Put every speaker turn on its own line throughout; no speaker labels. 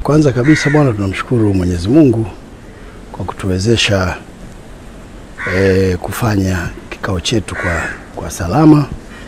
kwanza kabisa bwana, tunamshukuru Mwenyezi Mungu kwa kutuwezesha e, kufanya kikao chetu kwa, kwa salama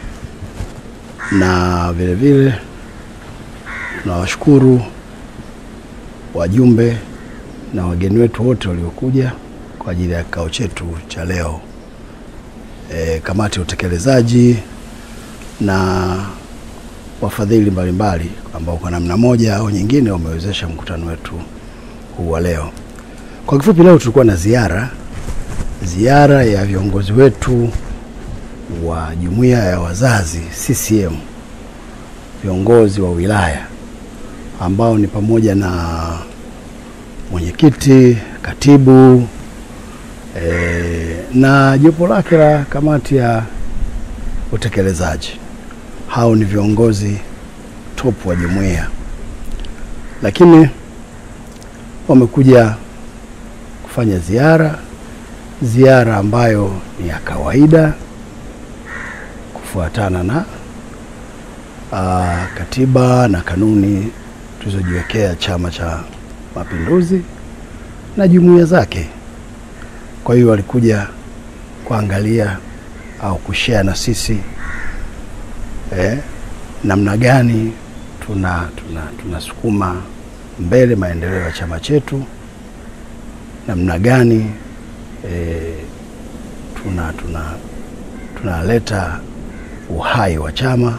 na vile vile tunawashukuru wajumbe na wageni wetu wote waliokuja kwa ajili ya kikao chetu cha leo. E, kamati ya utekelezaji na wafadhili mbalimbali ambao kwa namna moja au nyingine wamewezesha mkutano wetu huu wa leo. Kwa kifupi, leo tulikuwa na ziara ziara ya viongozi wetu wa jumuiya ya wazazi CCM, viongozi wa wilaya ambao ni pamoja na mwenyekiti, katibu e, na jopo lake la kamati ya utekelezaji. Hao ni viongozi top wa jumuiya, lakini wamekuja kufanya ziara, ziara ambayo ni ya kawaida kufuatana na aa, katiba na kanuni tulizojiwekea Chama cha Mapinduzi na jumuiya zake. Kwa hiyo walikuja kuangalia au kushare na sisi eh, namna gani tuna tuna tunasukuma mbele maendeleo ya chama chetu, namna gani eh, tuna tuna tunaleta uhai wa chama,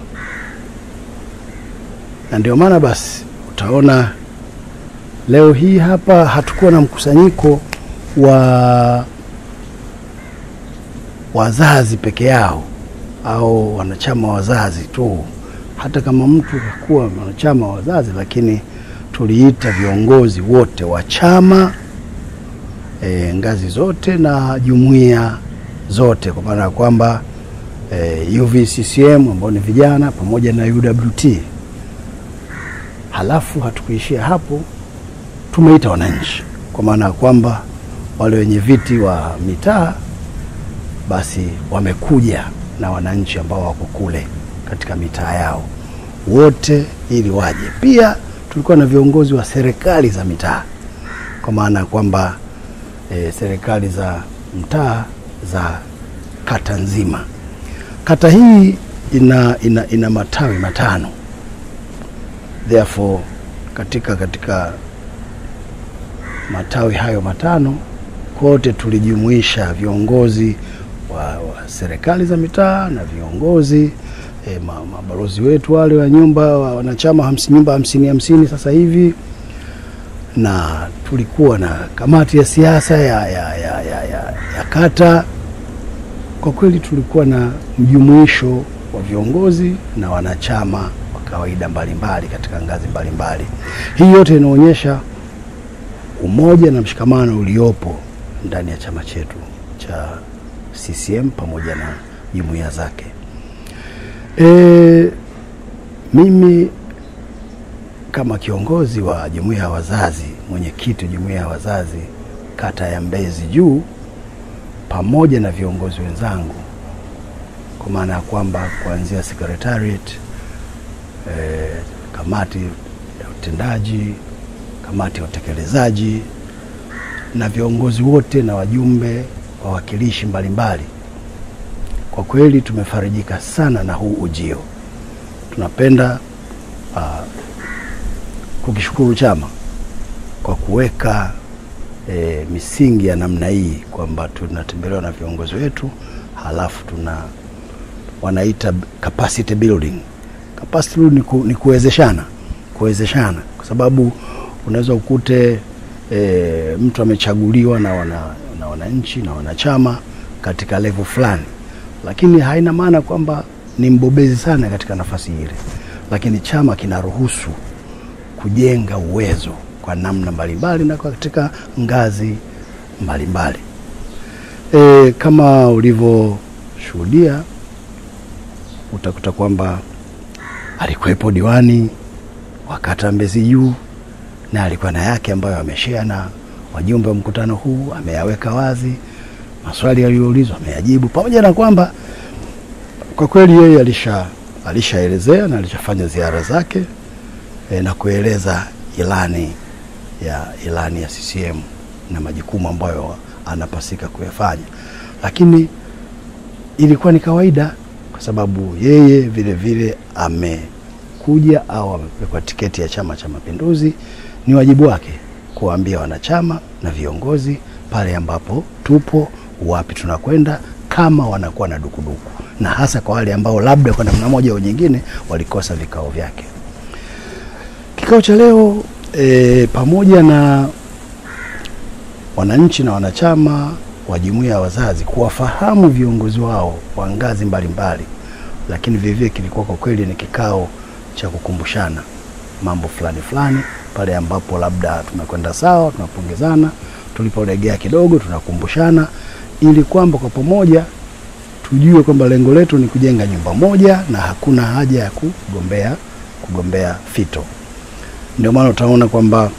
na ndio maana basi utaona leo hii hapa hatukuwa na mkusanyiko wa wazazi peke yao au wanachama wazazi tu. Hata kama mtu hakuwa mwanachama wa wazazi, lakini tuliita viongozi wote wa chama e, ngazi zote na jumuiya zote, kwa maana ya kwamba e, UVCCM ambao ni vijana pamoja na UWT. Halafu hatukuishia hapo, tumeita wananchi, kwa maana ya kwamba wale wenye viti wa mitaa basi wamekuja na wananchi ambao wako kule katika mitaa yao wote ili waje. Pia tulikuwa na viongozi wa serikali za mitaa, kwa maana ya kwamba e, serikali za mtaa za kata nzima. Kata hii ina, ina, ina matawi matano, therefore katika katika matawi hayo matano kote tulijumuisha viongozi wa, wa serikali za mitaa na viongozi e, mabalozi wetu wale wa nyumba wa wanachama hamsini, nyumba hamsini hamsini sasa hivi, na tulikuwa na kamati ya siasa ya, ya, ya, ya, ya, ya kata. Kwa kweli tulikuwa na mjumuisho wa viongozi na wanachama wa kawaida mbalimbali katika ngazi mbalimbali. Hii yote inaonyesha umoja na mshikamano uliopo ndani ya chama chetu cha CCM pamoja na jumuiya zake. E, mimi kama kiongozi wa jumuiya ya wazazi, mwenyekiti wa jumuiya ya wazazi kata ya Mbezi Juu, pamoja na viongozi wenzangu, kwa maana ya kwamba kuanzia secretariat e, kamati ya utendaji, kamati ya utekelezaji na viongozi wote na wajumbe wawakilishi mbalimbali, kwa kweli tumefarijika sana na huu ujio. Tunapenda uh, kukishukuru chama kwa kuweka e, misingi ya namna hii kwamba tunatembelewa na viongozi wetu, halafu tuna wanaita capacity building. Capacity building ni, ku, ni kuwezeshana kuwezeshana, kwa sababu unaweza ukute e, mtu amechaguliwa na wana na wananchi na wanachama katika level fulani, lakini haina maana kwamba ni mbobezi sana katika nafasi ile, lakini chama kinaruhusu kujenga uwezo kwa namna mbalimbali na katika ngazi mbalimbali. E, kama ulivyoshuhudia utakuta kwamba alikuwepo diwani wa kata Mbezi Juu na alikuwa na yake ambayo ameshare na wajumbe wa mkutano huu, ameyaweka wazi maswali yaliyoulizwa ameyajibu, pamoja na kwamba kwa kweli yeye alisha alishaelezea na alishafanya ziara zake e, na kueleza ilani ya ilani ya CCM na majukumu ambayo anapasika kuyafanya, lakini ilikuwa ni kawaida kwa sababu yeye vile vile amekuja au amepekwa tiketi ya Chama cha Mapinduzi. Ni wajibu wake kuwaambia wanachama na viongozi pale ambapo tupo, wapi tunakwenda, kama wanakuwa na dukuduku, na hasa kwa wale ambao labda kwa namna moja au nyingine walikosa vikao vyake. Kikao cha leo e, pamoja na wananchi na wanachama wa jumuiya ya wazazi kuwafahamu viongozi wao wa ngazi mbalimbali, lakini vilevile kilikuwa kwa kweli ni kikao cha kukumbushana mambo fulani fulani, pale ambapo labda tumekwenda sawa, tunapongezana, tulipolegea kidogo, tunakumbushana, ili kwamba kwa pamoja tujue kwamba lengo letu ni kujenga nyumba moja na hakuna haja ya kugombea kugombea fito. Ndio maana utaona kwamba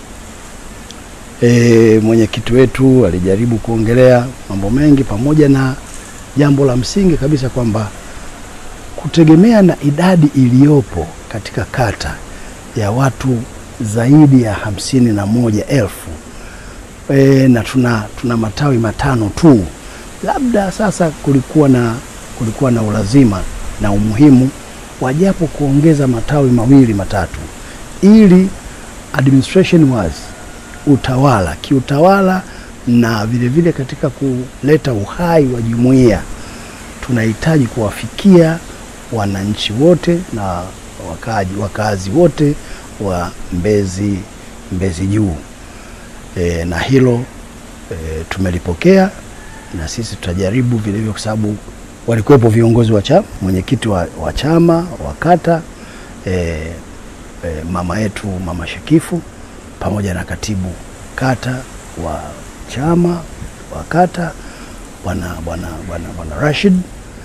e, mwenyekiti wetu alijaribu kuongelea mambo mengi, pamoja na jambo la msingi kabisa kwamba kutegemea na idadi iliyopo katika kata ya watu zaidi ya hamsini na moja elfu e, na tuna, tuna matawi matano tu, labda sasa kulikuwa na, kulikuwa na ulazima na umuhimu wajapo kuongeza matawi mawili matatu ili administration was utawala kiutawala na vile vile katika kuleta uhai wa jumuiya tunahitaji kuwafikia wananchi wote na wakaji, wakazi wote wa Mbezi Mbezi Juu e, na hilo e, tumelipokea na sisi tutajaribu vile vile, kwa sababu walikuwepo viongozi wa chama, mwenyekiti wa, wa chama wa kata e, e, mama yetu mama Shakifu pamoja na katibu kata wa chama wa kata bwana bwana bwana bwana Rashid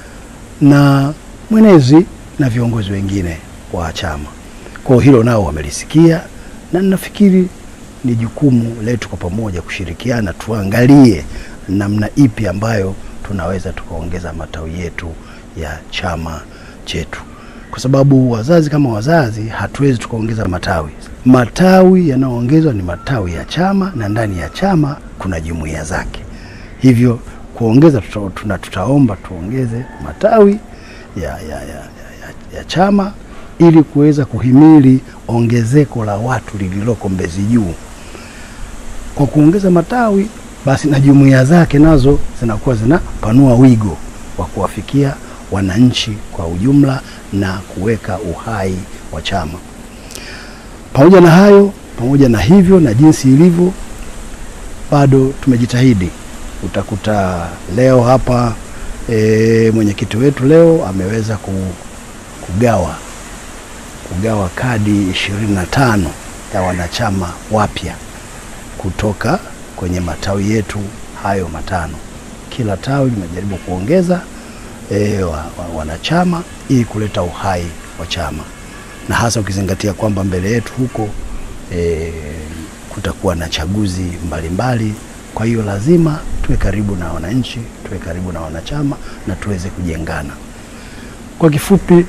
na mwenezi na viongozi wengine wa chama. Kwa hiyo hilo nao wamelisikia, na ninafikiri ni jukumu letu kwa pamoja kushirikiana, tuangalie namna ipi ambayo tunaweza tukaongeza matawi yetu ya chama chetu, kwa sababu wazazi kama wazazi hatuwezi tukaongeza matawi. Matawi yanayoongezwa ni matawi ya chama, na ndani ya chama kuna jumuiya zake. Hivyo kuongeza tuta, tuna, tutaomba tuongeze matawi ya, ya, ya, ya, ya chama ili kuweza kuhimili ongezeko la watu lililoko Mbezi Juu. Kwa kuongeza matawi, basi na jumuiya zake nazo zinakuwa zinapanua wigo wa kuwafikia wananchi kwa ujumla na kuweka uhai wa chama. Pamoja na hayo, pamoja na hivyo na jinsi ilivyo, bado tumejitahidi. Utakuta leo hapa e, mwenyekiti wetu leo ameweza kugawa kugawa kadi ishirini na tano ya wanachama wapya kutoka kwenye matawi yetu hayo matano. Kila tawi limejaribu kuongeza e, wa, wa, wanachama ili kuleta uhai wa chama, na hasa ukizingatia kwamba mbele yetu huko e, kutakuwa na chaguzi mbalimbali mbali. Kwa hiyo lazima tuwe karibu na wananchi, tuwe karibu na wanachama na tuweze kujengana. Kwa kifupi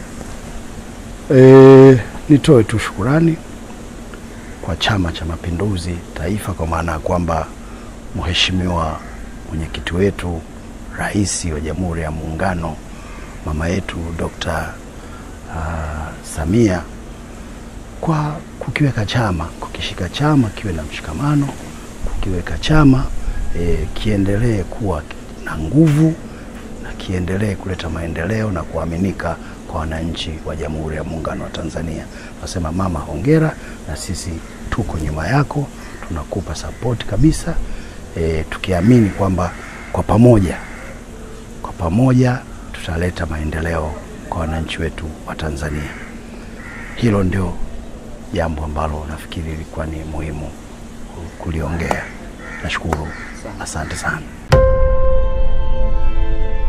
e, nitoe tu shukurani kwa Chama cha Mapinduzi Taifa, kwa maana ya kwamba mheshimiwa mwenyekiti wetu, Rais wa Jamhuri ya Muungano, mama yetu Dr. uh, Samia kwa kukiweka chama, kukishika chama kiwe na mshikamano, kukiweka chama e, kiendelee kuwa na nguvu na kiendelee kuleta maendeleo na kuaminika kwa wananchi wa Jamhuri ya Muungano wa Tanzania. Nasema mama, hongera, na sisi tuko nyuma yako, tunakupa sapoti kabisa e, tukiamini kwamba kwa pamoja kwa pamoja tutaleta maendeleo kwa wananchi wetu wa Tanzania. Hilo ndio jambo ambalo nafikiri ilikuwa ni muhimu kuliongea. Nashukuru, asante sana.